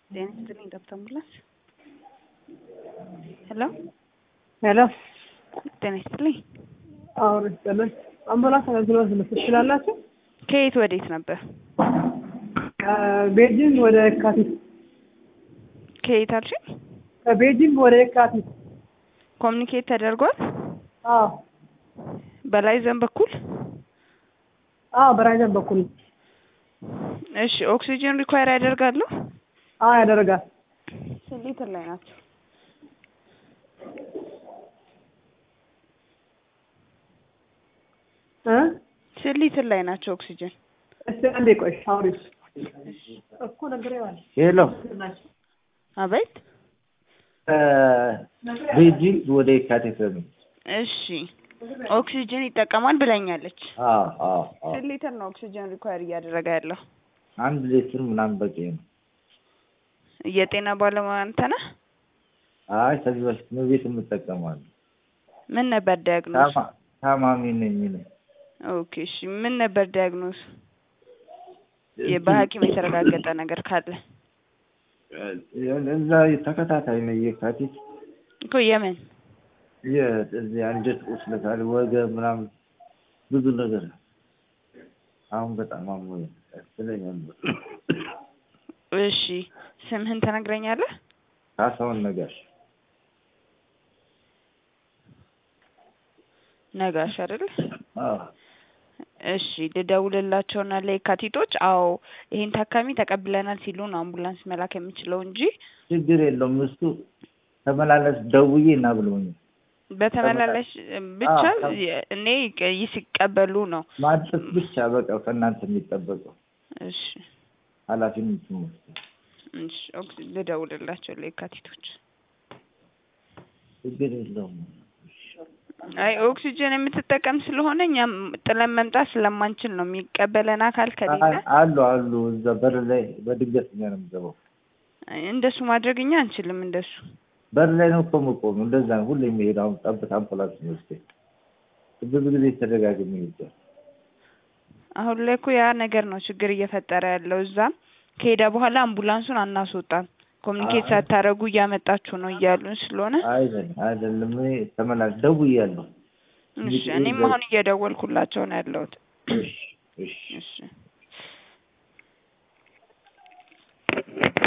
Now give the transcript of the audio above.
ጤና ይስጥልኝ ዶክተር ሙላት። ሄሎ ሄሎ ጤና ይስጥልኝ። አሁን ይስጥልን። አምቡላንስ አገልግሎት መስጠት ትችላላችሁ? ከየት ወዴት ነበር? ከቤጂንግ ወደ የካቲት ከየት አልሽኝ? ከቤጂንግ ወደ የካቲት። ኮሚኒኬት ተደርጓል? አዎ በላይ ዘን በኩል አዎ፣ በራይዘን በኩል እሺ። ኦክሲጅን ሪኳየር ያደርጋሉ? አዎ ያደርጋል። ስንት ሊትር ላይ ናቸው? እ ስንት ሊትር ላይ ናቸው ኦክሲጅን? እስቲ አንዴ ቆይ አውሪ እኮ ነግሬዋለሁ። ሄሎ አቤት። ቤጂንግ ወደ የካቲት ነው። እሺ ኦክሲጅን ይጠቀማል ብለኛለች። አዎ አዎ አዎ ስንት ሊትር ነው ኦክሲጅን ሪኳየር እያደረገ ያለው? አንድ ሌትር ምናምን በቂ ነው። የጤና ባለሙያ አንተ ነህ? አይ ከዚህ በፊት ነው ቤት የምጠቀማለሁ። ምን ነበር ዲያግኖስ? ታማ- ታማሚ ነኝ እኔ። ኦኬ እሺ። ምን ነበር ዲያግኖስ? በሐኪም የተረጋገጠ ነገር ካለ እዛ ተከታታይ ነው የካቲት እኮ የምን የዚህ አንጀት ቁስለት አለ፣ ወገብ ምናምን ብዙ ነገር አሁን በጣም አሞኝ ያስለኛል። እሺ ስምህን ትነግረኛለህ? ካሳሁን ነጋሽ ነጋሽ አይደል? አዎ እሺ ልደውልላቸውና ለየካቲቶች አዎ ይሄን ታካሚ ተቀብለናል ሲሉ ነው አምቡላንስ መላክ የምችለው እንጂ ችግር የለውም እሱ ተመላለስ ደውዬ እና ብሎኛል። በተመላላሽ ብቻ አዎ። እኔ ይህ ሲቀበሉ ነው። ማድረስ ብቻ በቃ ከእናንተ የሚጠበቀው እሺ ኃላፊነት መውሰድ እሺ ኦክሲ ልደውልላቸው ለየካቲቶች። ችግር የለውም። አይ ኦክሲጅን የምትጠቀም ስለሆነ እኛም ጥለን መምጣት ስለማንችል ነው የሚቀበለን አካል ከሌለ አይ፣ አሉ አሉ እዛ በር ላይ በድንገተኛ ነው የምገባው። እንደሱ ማድረግ እኛ አንችልም። እንደሱ በር ላይ ነው እኮ የምቆመው። እንደዛ ነው ሁሌ የሚሄድ አሁን ጠብታ አምቡላንስ የሚወስደኝ ብዙ ጊዜ ተደጋግሜ ሄጃለሁ። አሁን ላይ እኮ ያ ነገር ነው ችግር እየፈጠረ ያለው። እዛም ከሄደ በኋላ አምቡላንሱን አናስወጣም ኮሚኒኬት አይ። ሳታረጉ እያመጣችሁ ነው እያሉን ስለሆነ አይደለም አይደለም እኔ ተመላሽ ደውያለሁ። እሺ እኔም አሁን እየደወልኩላቸው ነው ያለሁት። እሺ እሺ እሺ